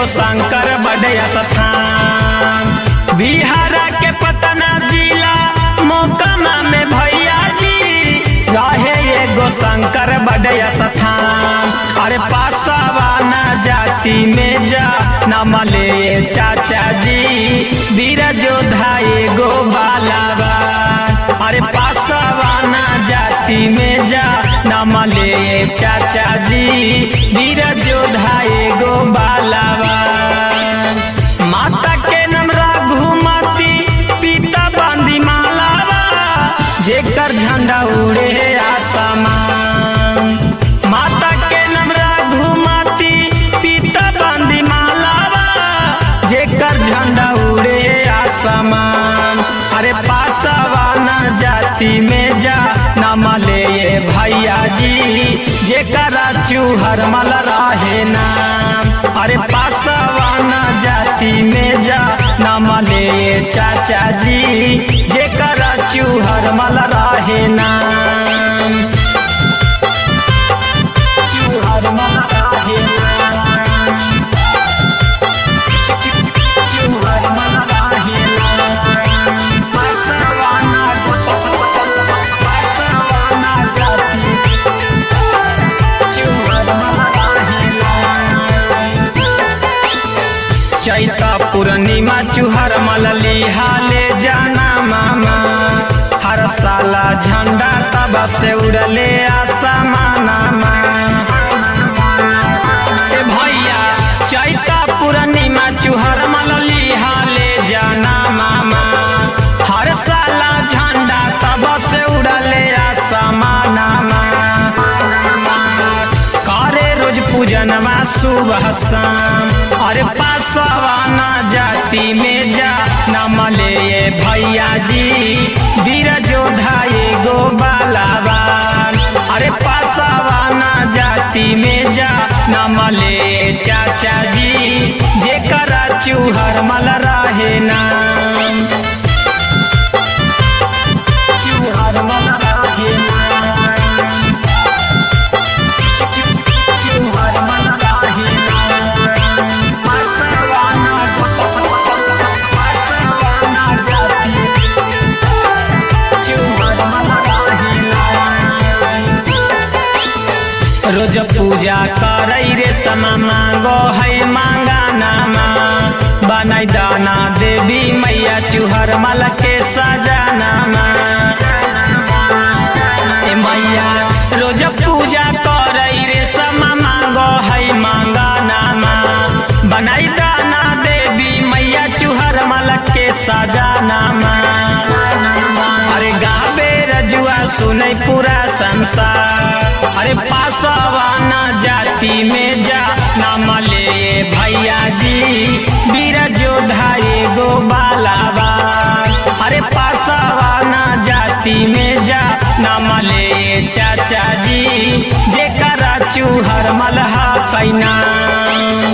एगो शंकर बड़े स्थान बिहार के पटना जिला मोकामा में भैया जी रहे एगो शंकर बड़े स्थान अरे पासवाना जाति में जा नमले चाचा जी वीर जोधा एगो बालाबान अरे पासवाना जाति में जा नमले चाचा जी वीर जोधा एगो बालाबान माता के नाम रघुमती पिता बांदी मालावा जेकर झंडा उड़े आसमान माता के नाम रघुमती पिता बांदी मालावा जेकर झंडा उड़े आसमान अरे पासवाना जाति में जा नमले ये भैया जी जेकरा चूहर मल रहे नाम अरे पासवाना जाति में जा नमले ये चाचा जी जेकरा चूहर मल रहे नाम चूहर मल रहे नाम चूहर मल रहे नाम पासवाना पासवाना जाति चूहर मल रहे नाम चैता पूर्णिमा चुहर मलली हाले जाना मामा हर साला झंडा तब से उड़ले आसमाना ए भैया चैता पूर्णिमा चुहर मलली हाले जाना मामा हर साला झंडा तब से उड़ले आसमाना करे रोज पूजनमा सुबह शाम अरे पासवाना जाति में जा नमले ये भैया जी वीर जोधा एगो बालाबान अरे पासवाना जाति में जा नमले ये चाचा जी जेकरा चूहर मल रहे नाम चूहर मल रहे नाम चूहर मन रहे नाम पासवाना पासवाना जाति चूहर मन रहे नाम रोज पूजा करै रे समा मांगो है मांगा नामा बनाई दाना देवी मैया चूहर मल के सजानामा ए मैया रोज पूजा करै रे समा मांगो है मांगा नामा बनाई दाना देवी मैया चूहर मल के सजानामा अरे गाबे रजुआ सुनै पूरा संसार अरे पासवाना जाति में जा नाम ले भैया जी वीर जोधा एगो बालाबान अरे पासवाना जाति में जा नाम ले चाचा जी जेकरा चूहर मलहा कैना